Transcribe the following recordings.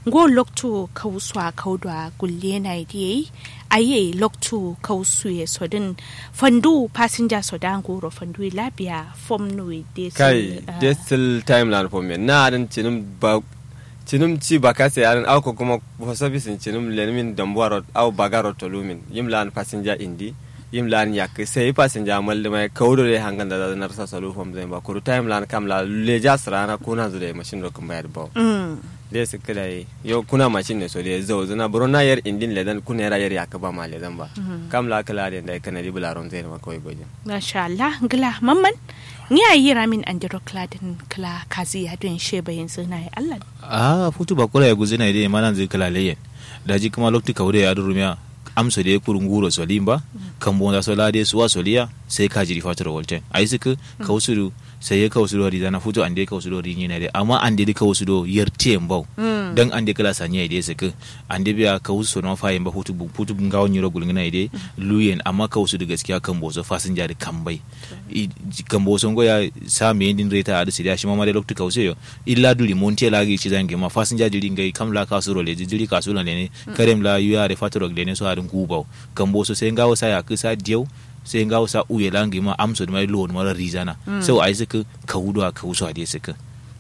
ngo loktu kauswa kaudwa gulle na diye aye loktu kausu ye sodin fandu passenger sodan goro fandu labiya fom no de kai de still time lan for me na dan cinum ba cinum ci ba ka sai aran au ko kuma for service cinum lenmin dambuaro au bagaro tolumin yim lan passenger indi yim lan yak sai passenger mal mai kaudo le hangan da na rasa salu fom zai ba kuru time lan kam la le ja srana kuna zure machine ro kuma yar ba de su kila yi yo kuna machine ne so de zo zuna buro na yar indin le dan kuna yar yar yak ba ma le dan ba kam la kala de da kana di bularon zai ma kawai goje masha Allah ngila mamman ni a yi ramin andiro kladin kla kazi ya don sheba yanzu na yi Allah a futu ba kula ya guzi na ide manan zai kala leyen daji kuma lokti kawde ya durumiya amso de kurun guro solimba kan bonda sola de suwa soliya sai ka jiri fatoro wolten ai suka kawsuru sai ya kawsuru ri dana futu ande kawsuru ri nyina de amma ande de kawsuru yerte mbau dan ande kala sanya ide suka ande biya kawsu no fa yamba futu futu ngawo nyiro gulngina ide luyen amma kawsuru gaskiya kan bozo fasinja de kambai kan bozo ngoya sa me din reta adu sidia shi mama de lokti kawse yo illa duli monte la gi ci zange ma fasinja diri ngai kam la kasuro le diri kasula ne karem la yuya re fatoro de ne so adun kubau kan bozo sai ngawo sa ya kisa dieu sai ngawo sa uye langi ma amso de mai lo mara rizana so ai suka kawudo a kawuso ade suka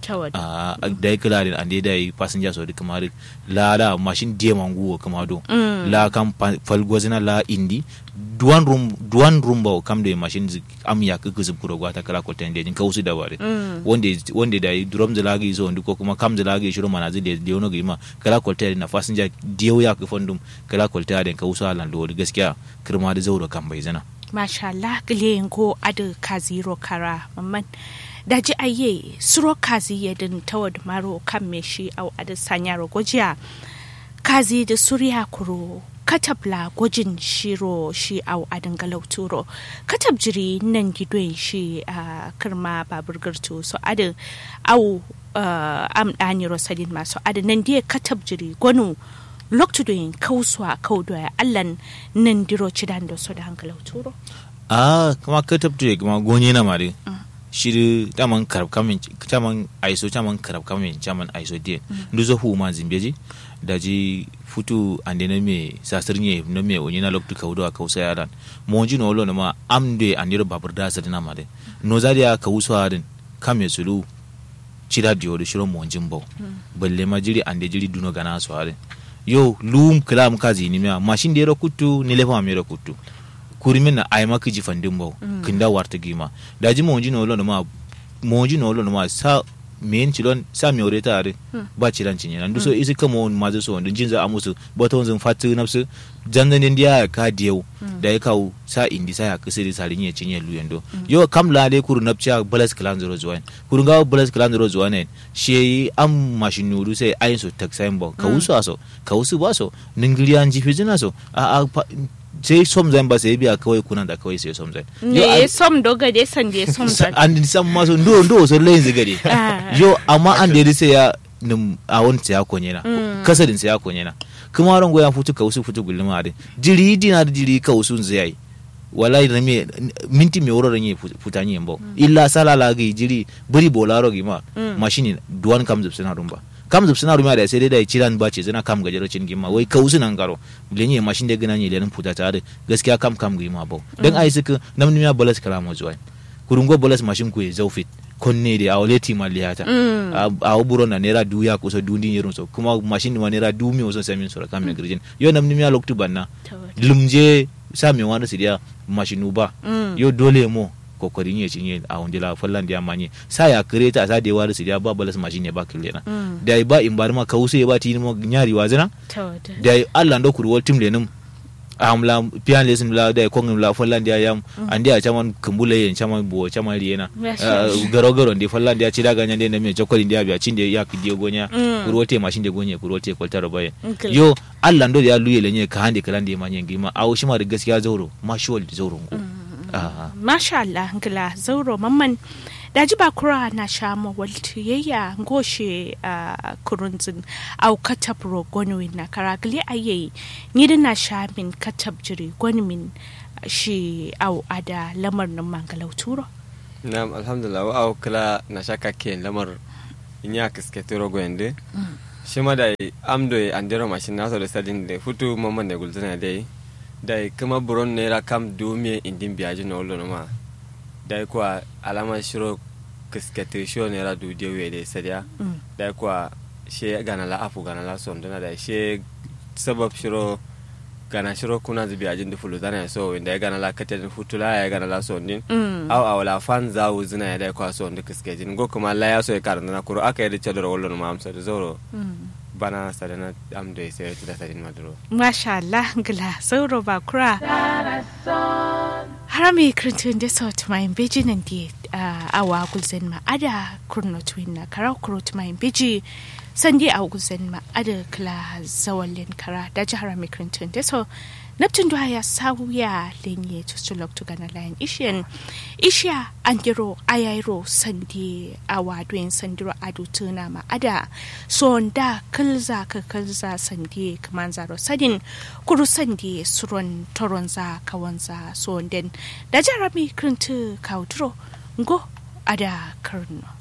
a da ya kula da ande da yi passenger so duka mari la la machine die manguwo kama do la kam falgozina la indi duwan rum duwan rum ba kam da machine am ya ka kuzub kuro gwata kala ko tende din kawusu da bare wonde wonde da drum da lagi so ndiko kuma kam da lagi shiro mana zai da yono gima kala ko tende na passenger diyo ya ka fondum kala ko tende kawusu alan do gaskiya kirma da zauro kan bai zana masha Allah gile ko adu kaziro kara mamman daji aye suro kazi yadin tawad maro kan me shi au adu sanyaro gojiya kazi da surya kuro katabla gwajin shiro shi au adin galauturo katab jiri nan gidon shi a kirma babur garto so adin au am dani rosalin masu adin nan diya katab jiri gwanu loktudoyin kauswa kaudoya allan nan diro cidan da su da hankalauturo a kuma katab jiri kuma gonye na mare shiri taman karab kamin taman aiso taman karab kamin taman aiso die nduzo hu ma zimbeji daji futu ande na me sasir nye na me onye na loktu kawdo a kausa yaran monji no lo na ma amde andiro babur da sa na made no zadi ya kawuso adin kame sulu chira dio de shiro monjin bo balle ma jiri ande jiri duno gana so adin yo lum klam kazi ni me machine de ro kutu ni lefa me ro kutu kurimin na ai maka ji fandin bau kinda warta gima da ji monji no lo ma monji no lo ma sa men cilon sa mi ore tare ba cilan cinye nan duso isi kamo ma zo so jin za amusu bota wanzun fatu nafsu jannan din dia ka diyau da ya kawo sa indi sa ya kisiri sarin ya cinye lu yando yo kam la le kuru napcha balas klan zero zuwan kuru ga balas klan zero zuwan ne shi am mashin nuru sai ayin so taksayin ba ka wusu aso ka wusu ba so ningiriyan jifi zina so a sai som zan ba sai biya kawai kuna da kawai sai som zan ne som do gade san de som zan an san ma so ndo ndo so lain zigade yo amma an da sai ya nim a wani sai ya konye na kasadin sai ya konye na kuma ran goyan futu ka wasu futu gulma da jiri dina da jiri ka wasu zai wallahi da me minti me woro ranye futa nyi mbo illa sala la gi jiri buri bolaro gi ma mashini duwan kam zup suna rumba kam zup suna rumba da sai dai da ciran ba ce zana kam gajero cin gima wai ka usu nan garo lenye mashin da gina ne lenin futa ta da gaskiya kam kam gi ma bo dan ai suka namni ya bolas kala mo zuwa kurungo bolas mashin ku zaufit konne da a waleti maliyata a buro na naira du ya kusa dundin yerin so kuma mashin ma naira du mi wasan samin sura kam me girjin yo namni ya loktu banna lumje sa me wani sidiya mashinu ba yo dole mo kokarin ya cinye a wanda la fallan da manye sa ya kreta sa da wari sidiya ba balas mashin ne ba kille na da ba in bar ma ka wuce ba ti mo nyari wazina da Allah ndo kurwol tim lenim amla pian lesson la da ko la fallan da yam andi a chaman kumbula yen chaman bo chaman riena garo garo ndi fallan da ci daga nyande ne me jokoli ndi abia cinde ya kidiyo gonya kurote mashin de gonya kurote kwalta robaye yo Allah ndo ya luye lenye ka hande kala ndi manye ngima awo shima da gaskiya zauro mashuwal zauro ngo masha Allah ngila zauro mamman daji ba kura na sha mawalti yayya ngoshe a kurunzin au katab ro gonwin na karagali aye ni da na sha min katab jiri gonmin shi au ada lamar nan mangalau turo na'am alhamdulillah wa au kala na shaka ke lamar inya kiske turo gwende shi ma da amdo ya andero mashin na so da sadin da futu mamman da gulzuna dai da kuma buron naira kam dumiye indin biyaji na wolo ma da kuwa alama shiro kiskete shiro naira du dewe da sadiya Mm. da kuwa she gana la afu gana la sonduna da she sabab shiro gana shiro kuna zubi ajin da fulu zana so inda ya gana la katin futula ya gana la sondin Mm. aw aw la fan za wuzina ya da kwa so ndika skejin go kuma la ya so ya karanta na kuro aka yi da chadar wolo ma amsa da zoro Mm. bana sadana amdo ya sai ta sadin maduro Masha Allah gila sauro ba kura. Harami kirtin da sau tumayin beji nan di awa gulzen ma ada kurno tuwin na kara kuro tumayin beji sandi a gulzen ma ada kila zawalin kara da ji harami kirtin da sau Neptun duha ya sauya lenye tusulok tu gana layan ishiyan ishiya an giro ayairo sandi awa duyin sandiro adu tuna ma ada sonda kilza ka kilza sandi kaman zaro sadin kuru sandi suron toronza kawanza sonden da jarami krintu kauturo ngo ada karno